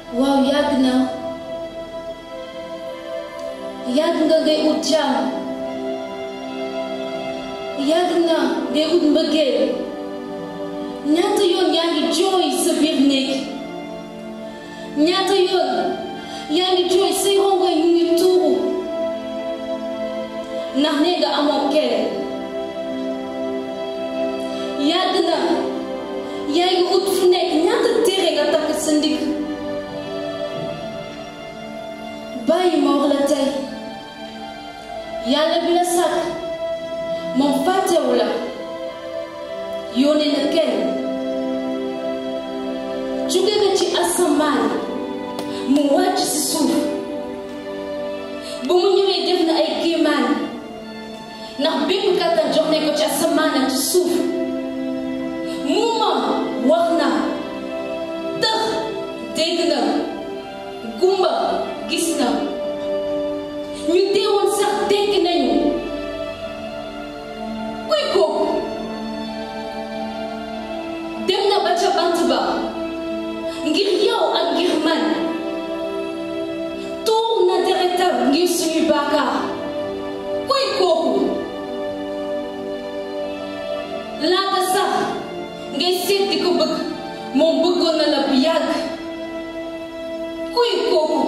waaw yàgg na yàgg nga ngay ut jàmm yàgg na ngay ut mbëggeel ñaata yoon yaa ngi jooy sa biir néeg ñaata yoon yaa ngi jooy say rongoñ ñu ngi tuuru ndax nee nga amoo kenn yàgg na yaa ngi ut fu nekk ñaata téere nga takk sa ndigg bàyyi ma wax la tey yàlla bi la sàkk moom fàttewu la yónnee na kenn jóge nga ci asamaan mu wàcc si suuf ba mu ñëwee def na ay kéemaan ndax bépp kàttan jox nañ ko ci asamaan ak ci suuf mu moom wax na tëx dégg na gumba gis na ñu deewoon sax dégg nañu kuy kooku dem na ba ca bant ba ngir yow ak ngir man tuur na deretam ngir suñuy baakaar kuy kooku laata sax ngay seet di ko bëgg moom bëggoon na la bu yàgg kuy kooku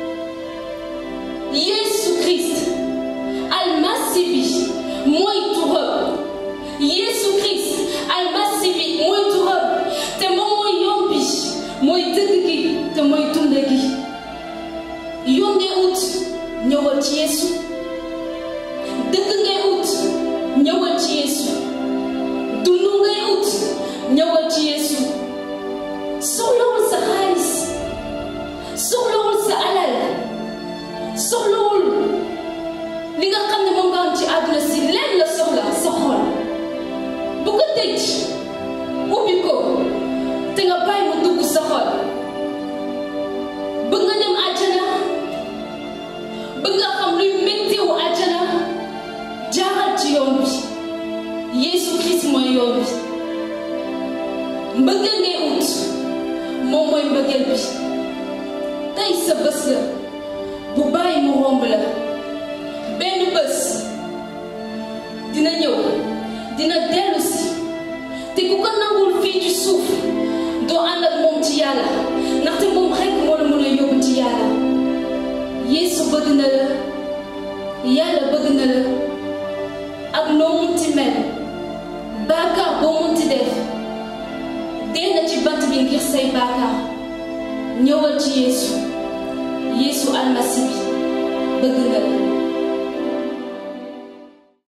Yeesu Christ almasi bi mooy turam Yeesu Christ almasi bi mooy turam te moom mooy yoon bi mooy dëgg gi te mooy dund gi yoon ngay ut ñëwal ci Yeesu dëgg ngay ut ñëwal ci Yeesu dund ngay ut ñëwal ci Yeesu soxlawul sa xaalis soxlawul sa alal soxlawul li nga xam ne moom nga am ci àdduna si leen la soxla sa xol bu ko tëj ubbi ko te nga bàyyi mu dugg sa xol bëgg nga dem àjjana bëgg nga xam luy méttiwu àjjana jaaral ci yoon bi Yeesu Christ mooy yoon bi mbëggeel ngay ut moom mooy mbëggeel bi tey sa bés la bu bàyyi mu romb la benn bés dina ñëw dina dellu si te ku ko nangul fii ci suuf doo ànd ak moom ci yàlla ndaxte moom rekk moo la mën a yóbbu ci yàlla Yeesu bëgg na la yàlla bëgg na la ak noo munti mel baakaar boo munti def dee na ci bant bi ngir say baakaar ñëwal ci Yeesu Yeesu almasi bi bëgg na la